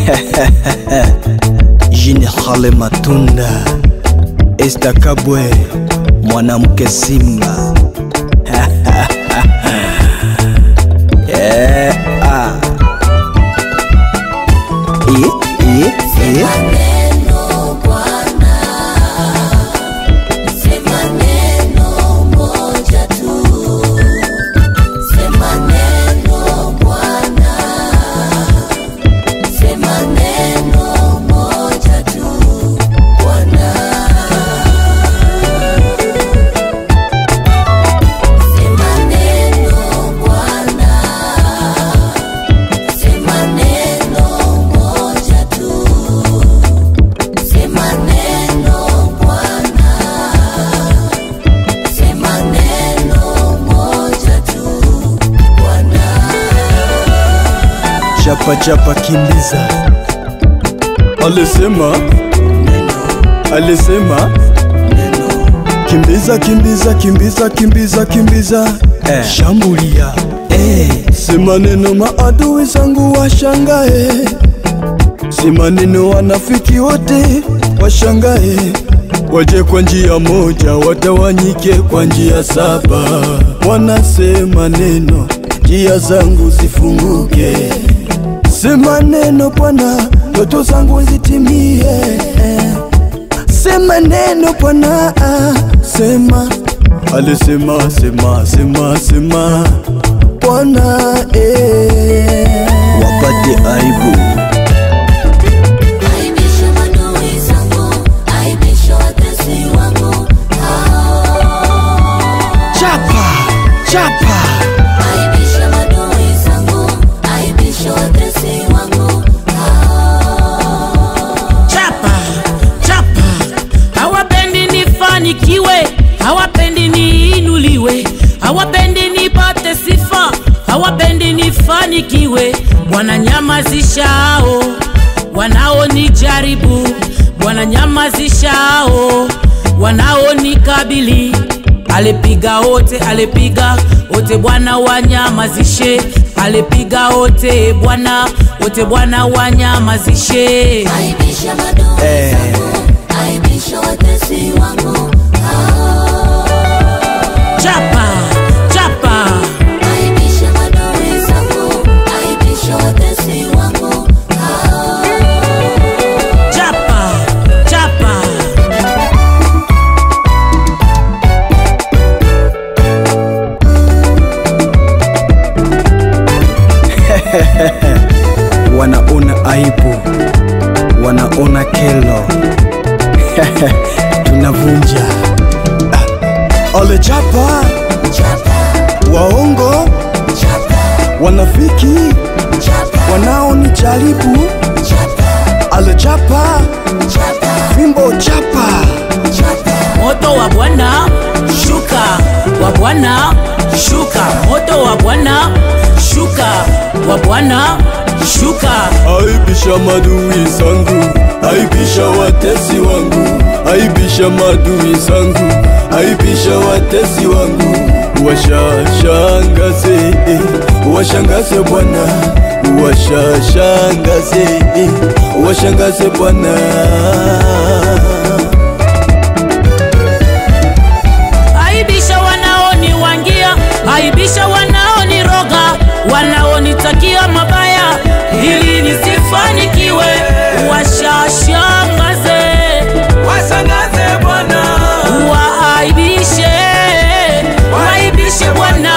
General Matunda Esta Kabwe mwanamke Simba yeah, ah. Eh, eh, eh. Neno Bwana, sema neno moja tu, sema neno Bwana, sema neno moja tu Bwana, sema neno Bwana, sema neno moja tu. Sema neno Bwana, sema neno moja tu Bwana. Chapa chapa kimbiza Alisema Alisema Kimbiza kimbiza kimbiza kimbiza kimbiza eh. Shambulia eh. Sema neno maadui zangu washangae Sema neno wanafiki wote washangae Waje kwa njia moja watawanyike kwa njia saba Wanasema neno njia zangu zifunguke Sema neno Bwana, ndoto zangu zitimie. Sema neno Bwana, sema. Alisema sema sema sema Bwana eh. Wapate aibu Aibisha maadui zangu, aibisha watesi wangu hao. chapa chapa Aibisha maadui zangu, aibisha watesi wangu hao. chapa chapa, hawapendi nifanikiwe, hawapendi niinuliwe, hawapendi nipate sifa, hawapendi nifanikiwe. Wananyamazishao wanaonijaribu, wananyamazishao wanaonikabili. Alipiga wote, alipiga wote, Bwana wanyamazishe. Alipiga wote, Bwana wote, Bwana wanyamazishe. Aibisha maadui zangu, aibisha watesi wangu hao. chapa chapa Aibisha maadui zangu, aibisha watesi wangu hao. chapa chapa wanaona aibu, wanaona kelo tunavunja ah. Ole chapa Chapa, waongo chapa, wanafiki chapa, wanaonijaribu chapa, ale chapa chapa, fimbo chapa chapa. moto wa bwana shuka wa bwana shuka moto wa bwana shuka wa bwana shuka aibisha madui zangu aibisha watesi wangu aibisha madui zangu aibisha watesi wangu washashangaze eh, washangaze bwana washashangaze eh, washangaze bwana aibisha wanaoniwangia aibisha wanaoniroga wanaonitakia mabaya ili nisifanikiwe washashangaze washangaze bwana waaibishe waaibishe bwana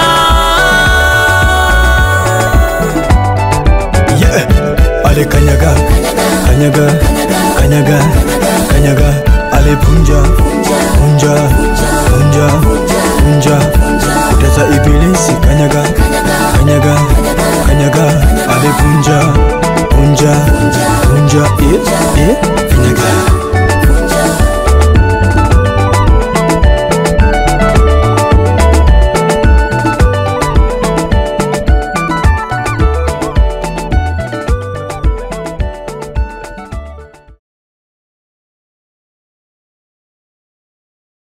yeah. ale kanyaga kanyaga kanyaga kanyaga ale punja punja punja